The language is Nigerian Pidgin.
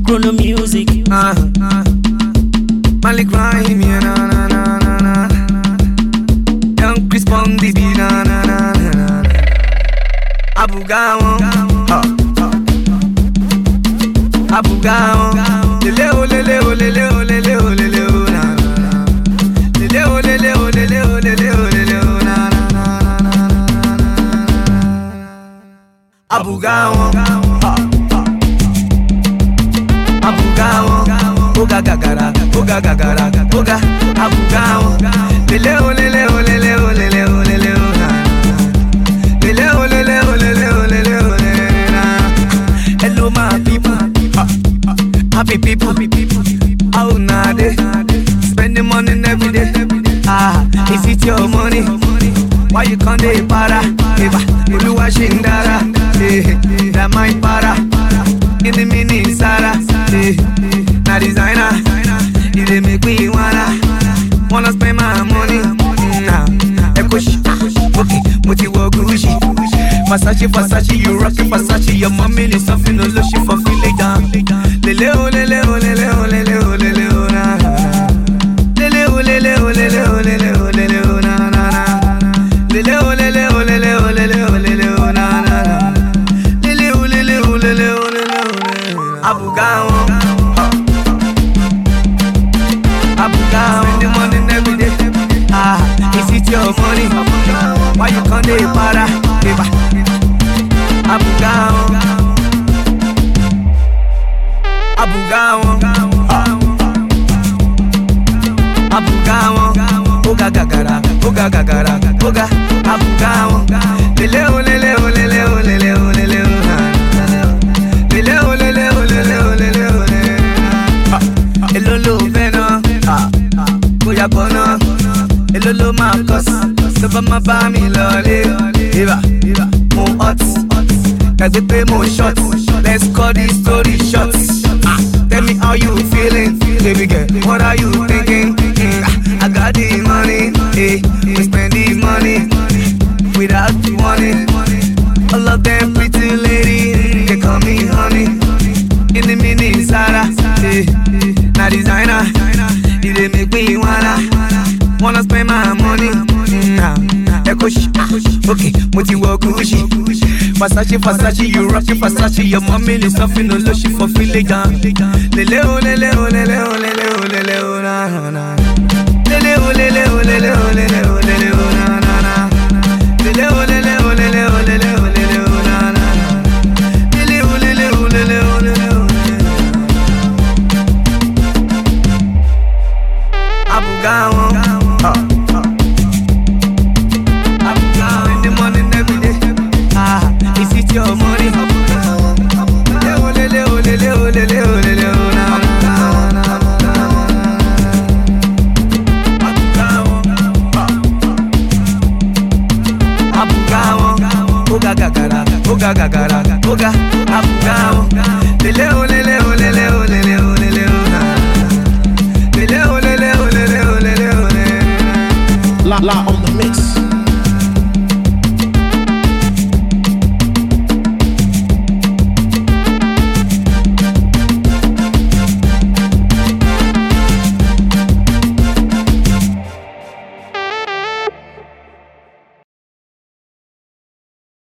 Chrono music. Uh, uh. Malik Rahim, yeah, na na na na na. Young Chris Bondi, be na na na na na. Abu Gawon, uh, uh. Abu Gawon, lele o lele o lele o lele o lele o na na na. Lele o lele o lele o lele o lele o na na na na na na na. Abu Gawon, uh, uh. Abugawon, oga gagara, oga gagara, oga Abugawon. Lele o lele o lele o lele o lele o na. Lele o lele o lele o lele o lele na. Hello my people, ah, ah, happy people, how na dey? Spending money every day. Ah, is it your money? Why you can't dey para? Eba, Oluwa ṣe ń dára. Eh, that my para. In the mini Sara, eh, na designer. You dey make me wanna, wanna spend my money. Nah, Ekoshi, okay, mo ti wọ Gucci. Versace, Versace, you rockin' Versace. Your mommy is something no lotion for feeling down. Lele o, lele o, lele o, lele o, lele o, na na na. Lele o, lele o, lele o, lele o, lele o, na na na. Lele o, lele o, lele o, lele o, lele o, na na na. Lele o, lele o, lele o, lele o, lele o. Abu Gawon, Abu Gawon. Spending money every day. Ah, is it your money? Why you can't dey para? Eba. Abu Gawon, Abu Gawon, ah. Abu Gawon, oga gagara, oga gagara, oga Abu Gawon. Lele o lele o lele o lele o lele o na. Lele o lele o lele o lele o lele na. Èló ló fẹ́ ná? Bóyá bọ̀ ná. Èló ló máa kọ́ sí? Tó bá máa bá mi lọlé. Ibà, mo hot. Gbàgbé pé mo short. Let's cut this story short. Ah, Tell me how you feeling, baby girl. What are you thinking? Mm, ah, I got the money, eh? We spend the money without you wanting. All of them pretty lady, they call me honey. In the mini Zara, eh? Na designer, you dey make me wanna wanna spend my money. Mm, ah, Ekoshi, ah, okay, mo ti wọ Gucci. Versace, Versace, you rockin' Versace. Your mommy is something no lotion for feeling down. Lele o, lele o, lele o, lele o, lele o, na na na. Lele o, lele o, lele o, lele o, lele o, na na na. Lele o, lele o, lele o, lele o, lele o, na na na. Lele o, lele o, lele o, lele o, lele o. Abu Gawon, ah, ah. Abu Gawon. Spending money every day. Ah, is it your money? Lele o, lele o, lele o, lele o, lele o, na na na na na na. Abu Gawon, ah. Abu Gawon, oga gagara, oga gagara, oga Abu Gawon. Lele o, lele o, lele o, lele o, lele o, na na na. Lele o, lele o, lele o, lele o, lele o. La la on